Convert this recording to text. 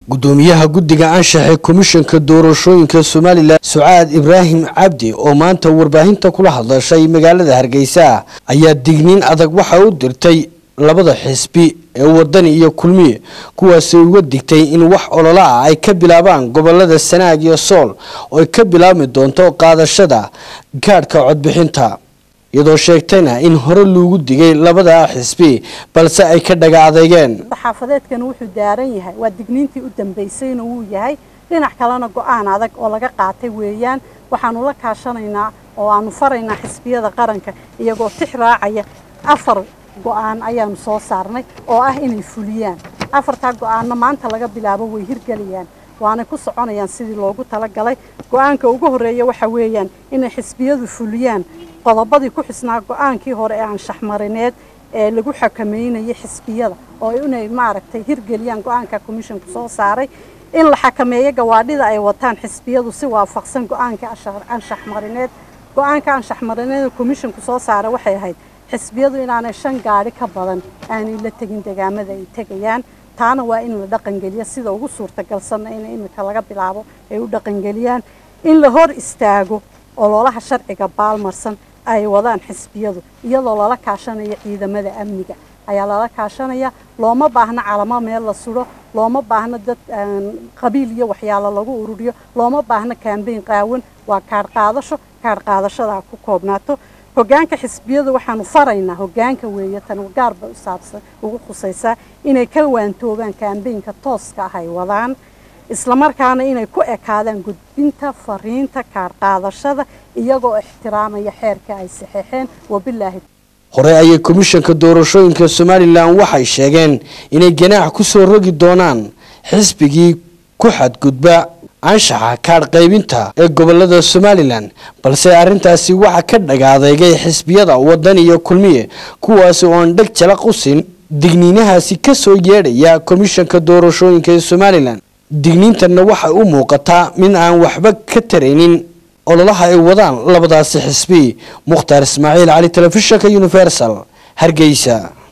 gudoomiyaha guddiga anshaxe komishanka doorashooyinka somalilan sucaad ibraahim cabdi oo maanta warbaahinta kula hadlashay magaalada hargeysa ayaa digniin adag waxa u dirtay labada xisbi ee wadani iyo kulmiye kuwaasay uga digtay in wax olola ah ay ka bilaabaan gobolada sanaag iyo sool oo ay ka bilaabmi doonto qaadashada gaadhka codbixinta iyadoo sheegtayna in hore loogu digay labada xisbi balse ay ka dhaga adeegeen xaafadeedkan wuxuu daaran yahay waa digniintii u dambaysayna wuu yahay dhinac kalena go-aan adag oo laga qaatay weeyaan waxaanu la kaashanaynaa oo aanu faraynaa xisbiyada qaranka iyagoo tix raacaya afar go-aan ayaanu soo saarnay oo ah inay fuliyaan afartaa go-aanna maanta laga bilaabo way hirgelayaan waanay ku soconayaan sidii loogu talagalay go-aanka ugu horeeya waxa weeyaan inay xisbiyadu fuliyaan qodobadii ku xisnaa go-aankii hore ee anshaxmarineed ee lagu xakameynayay xisbiyada oo inay maaragtay hirgeliyaan go-aanka commissionku soo saaray in la xakameeyo gawaadhida ay wataan xisbiyadu si waafaqsan go-aanka anshaxmarineed go-aanka anshaxmarineed commissionku soo saaray waxay ahayd xisbiyadu inaanay shan gaadhi ka badan aanay la tegin degaamada ay tegayaan taana waa in la dhaqangeliya sida ugu suurtagalsanna in imika laga bilaabo ay u dhaqangeliyaan in la hor istaago ololaha sharciga baalmarsan ay wadaan xisbiyadu iyadoo lala kaashanayo ciidamada amniga ayaa lala kaashanaya looma baahno calamo meel la suro looma baahno dad qabiil iyo waxyaalo lagu ururiyo looma baahno kaambeyn qaawan waa kaadh qaadasho kaadh qaadashadaa ku koobnaato hogaanka xisbiyadu waxaanu faraynaa hogaanka weeye tan gaar bay u saabsan ugu khusaysaa inay ka waantoobaan kaambeynka tooska ah ay wadaan islamarkaana inay ku ekaadaan gudbinta fariinta kaadh qaadashada iyagoo ixtiraamaya xeerka ay saxeexeen wabilaahi hore ayay komishanka doorashooyinka somalilan waxay sheegeen inay ganaax ku soo rogi doonaan xisbigii ku xadgudba anshaxa kaadh qaybinta ee gobolada somalilan balse arrintaasi waxaa ka dhagaadeegay xisbiyada wadan iyo kulmiye kuwaasi oo aan dheg jalaq u siin digniinahaasi ka soo yeedhaya komishanka doorashooyinka ee somalilan digniintanna waxay u muuqataa mid aan waxba ka taraynin ololaha ay wadaan labadaasi xisbi mukhtaar ismaaciil cali telefishinka universal hargeysa